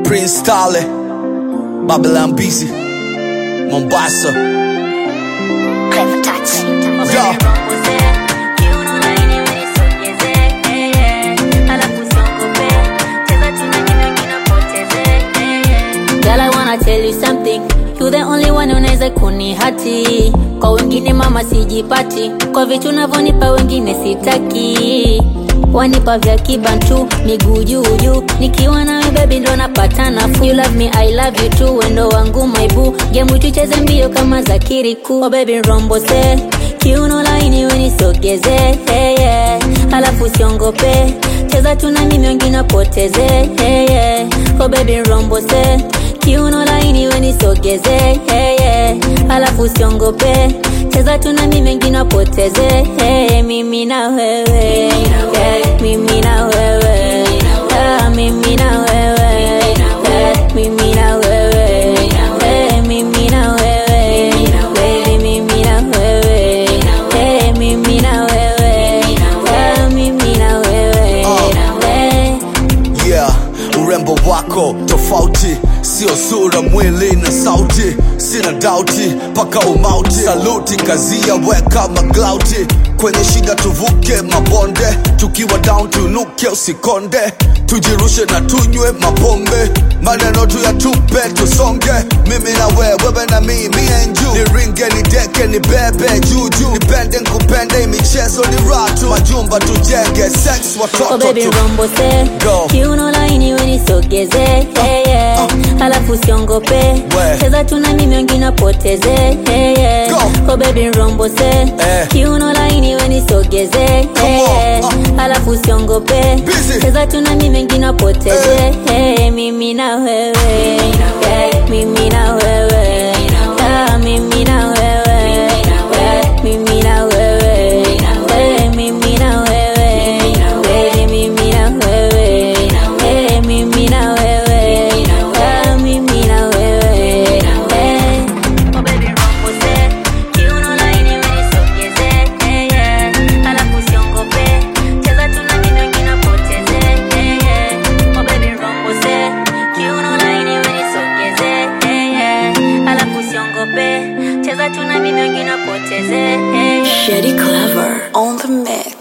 Prince Tale, Babylon busy, Mombasa. Clever touch. Yo. Girl, I wanna tell you something. You the only one unaweza kunihati. Kwa wengine mama sijipati, kwa vitu unavyonipa wengine sitaki. Wanipa vya kibantu, miguu juu juu. Nikiwa nawe baby ndo napata nafuu. You love me, I love you too. Wendo wangu maibu, game tucheze mbio kama za kiriku. Oh baby rombo se, kiuno laini wenisogeze, hey, yeah. Halafu siongope, cheza tu na mimi wengine poteze, hey, yeah. Oh baby rombo se, kiuno laini wenisogeze, hey, yeah. Halafu siongope, cheza tu na mimi wengine poteze, hey, mimi na wewe, yeah. Mimi na wewe, ah, mimi na wewe, yeah. Mimi na wewe, eh, mimi na wewe, baby, mimi na wewe, eh, mimi na wewe, ah, mimi na wewe, eh. Yeah, urembo wako tofauti, sio sura, mwili na sauti. Sina dauti paka umauti, saluti kazia, weka maglauti kwenye shida, tuvuke mabonde, tukiwa down tunuke, usikonde, tujirushe na tunywe mapombe, maneno tu ya tupe, tusonge, mimi na wewe, wewe na mimi, me and you, niringe nideke nibebe juju, nipende nkupende, michezo ni ratu, majumba tujenge, sex Oh watoto baby tu rombo se Go. kiuno laini wenisogeze hey, yeah. halafu siongope We. cheza tu na mimi wengine poteze hey, yeah. Go. Oh baby rombo se Eh. kiuno laini wenisogeze hey, Come on. yeah. Uh. halafu siongope Busy. cheza tu na mimi wengine poteze hey, mimi na wewe yeah. mimi na wewe Ah, mimi na wewe Yeah. mimi na wewe Eh, mimi na wewe Baby, mimi na wewe Eh, mimi na wewe Ah, mimi na wewe Eh. Oh baby rombo se kiuno laini wenisogeze eh, yeah. halafu siongope cheza tu na mimi wengine poteze eh, yeah. Oh baby rombo se kiuno laini wenisogeze eh, yeah. halafu siongope cheza tu na mimi wengine poteze eh, yeah. Shady Clever on the mix.